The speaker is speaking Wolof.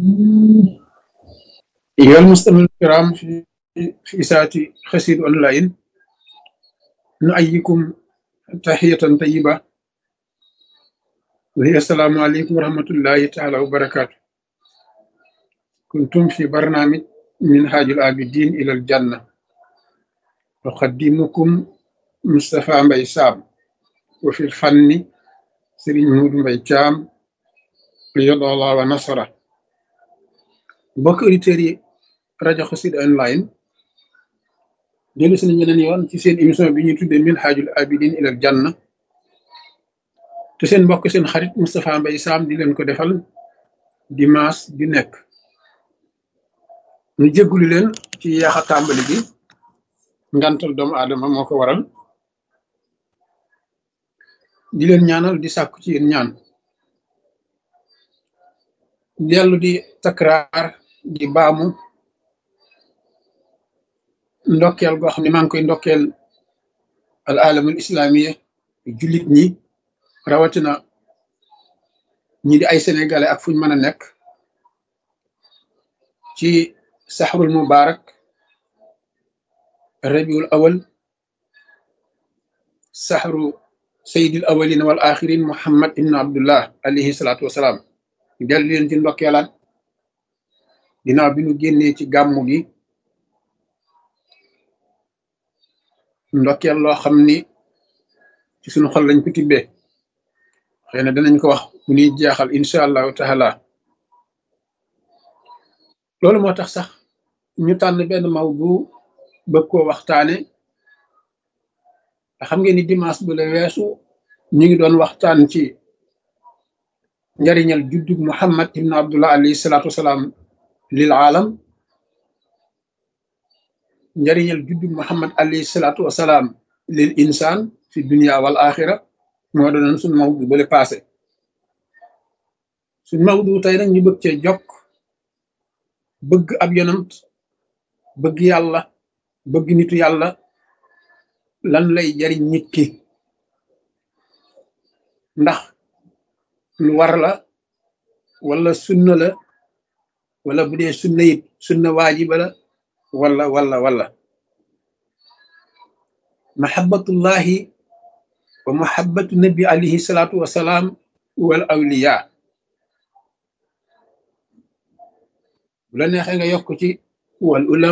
أيها المستمعون الكرام في في ساعة خسير أونلاين نؤيكم تحية طيبة وهي السلام عليكم ورحمة الله تعالى وبركاته كنتم في برنامج منهاج العابدين إلى الجنة أقدمكم مصطفى مبي سام وفي الفن سرين مود مبي جام قيد الله ونصره mbokk auditeurs yi rajo Xassida online dellu si nañu leen yoon ci seen émission bi ñuy tuddee Minhajul Abidin ilal Janna te seen mbokk seen xarit Moustapha Mbaye Sam di leen ko defal dimanche bi nekk ñu jéggulu leen ci yaax a tàmbali gi ngantal doomu aadama moo ko waral di leen ñaanal di sàkku ci yéen ñaan dellu di takraar di baamu ndokkeel goo xam ne maa ngi koy ndokkeel al alamul islamiya jullit ñi rawatina ñi di ay sénégalais ak fuñ mën a nekk ci saxrul mubarak rabiul awal saxru sayidil awalin wal axirin muhammad ibnu abdullah alayhi salaatu wasalaam dellu leen ci ndokkeelaat ginnaaw bi nu génnee ci gàmmu gi ndokkeel loo xam ni ci suñu xol lañ ko tibbee xëy na danañ ko wax bu ñuy jeexal incha allahu taala loolu moo tax sax ñu tànn benn mawdu bëgg koo waxtaane xam ngeen ni dimanche bu la weesu ñu ngi doon waxtaan ci njariñal juddug muhammad ibn abdullah alayhi salaatu wasalaam lil aalam njariñal juddug muhammad alayhi salaatu wasalaam lil insaan fi dunia wal axira moo doonoon suñ mawdu bale passé suñ mawdu tey nag ñu bëgg cee jokk bëgg ab yonant bëgg yàlla bëgg nitu yàlla lan lay jariñ nit ki ndax lu war la wala sunna la wala bu dee sunna it sunna waajiba la wala wala wala mahabbatullahi wa mahabbatu nabi alayhi salaatu wasalaam wal awliya bu la neexee nga yokk ci wal ulama